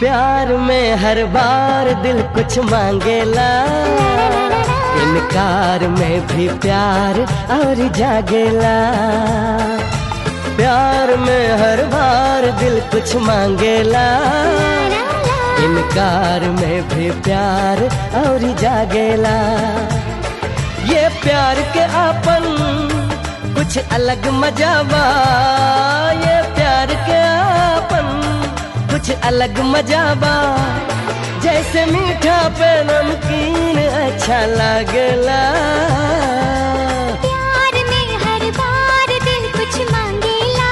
प्यार में हर बार दिल कुछ मांगेला इनकार में भी प्यार और जागेला प्यार में हर बार दिल कुछ मांगेला इनकार में भी प्यार और जागेला ये प्यार के आपन कुछ अलग मजाबा ये प्यार के आपन कुछ अलग मजाबा जैसे मीठा पे नमकीन अच्छा लगला प्यार में हर बार दिल कुछ मांगेला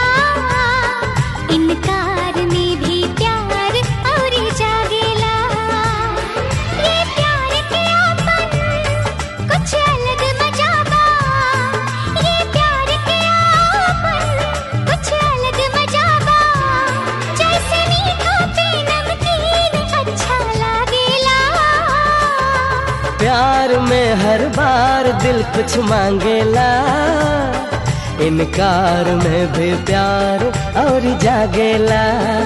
इनकार में भी प्यार और जागेला ये प्यार के आपन कुछ अलग मजाबा ये प्यार के आपन कुछ अलग मजाबा जैसे मीठा पे नमकीन अच्छा लागेला प्यार में हर बार दिल कुछ मांगेला इनकार में भी प्यार और जागेला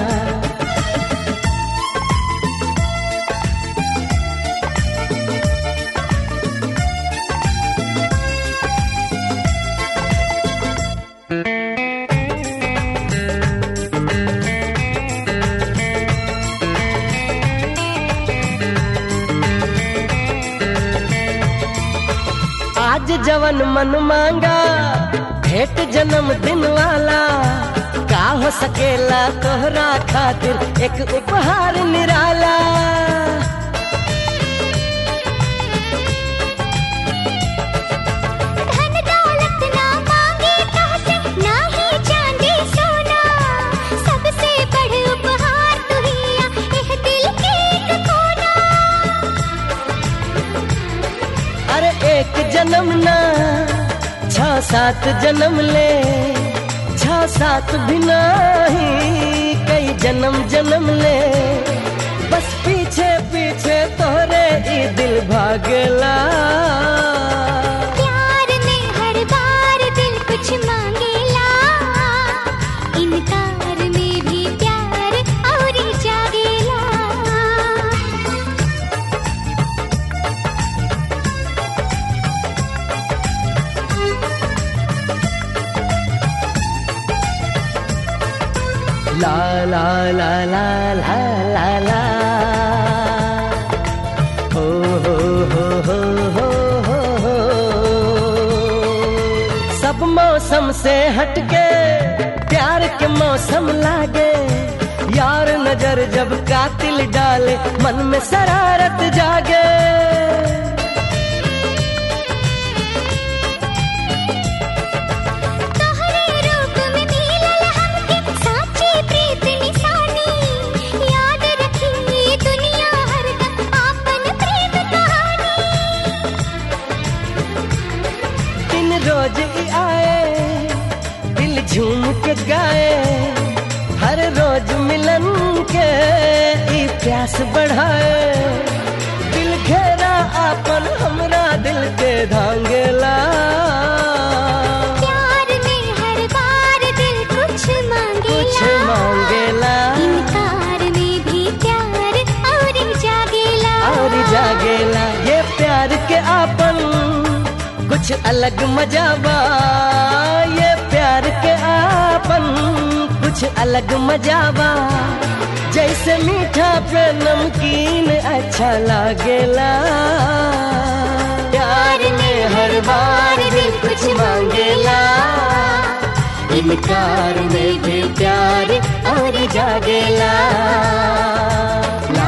आज जवन मन मांगा भेंट जन्मदिन वाला का हो सकेला तोहरा खातिर एक उपहार निराला धन दौलत ना मांगे कासे ना ही चांदी सोना सबसे बड़े उपहार तू हिया एह दिल के एक कोना अरे एक जन्म ना छ सात जन्म ले छ सात भी नहीं कई जन्म जन्म ले बस पीछे पीछे तोहरे ई दिल भागला प्यार में हर बार दिल कुछ मांगेला इनकार में भी प्यार और जागेला ला ला ला ला ला ला ला हो हो हो हो हो हो हो सब मौसम से हटके प्यार के मौसम लागे यार नजर जब कातिल डाले मन में शरारत जागे तोहरे रूप में मिलल हमके साची प्रीत निशानी याद रखी ये दुनिया हरदम आपन प्रेम कहानी दिन रोज ही आए दिल झूम के गाए हर रोज मिलन के ई प्यास बढ़ाए दिल घेरा आपन हमरा दिल के धांगेला प्यार में हर बार दिल कुछ कुछ मांगेला मांगेला इनकार में भी प्यार और जागेला और जागेला ये प्यार के आपन कुछ अलग मजाबा ये प्यार के आपन कुछ अलग मजाबा जैसे मीठा पे नमकीन अच्छा लागेला प्यार में हर बार दिल कुछ मांगेला इनकार में भी प्यार और जागेला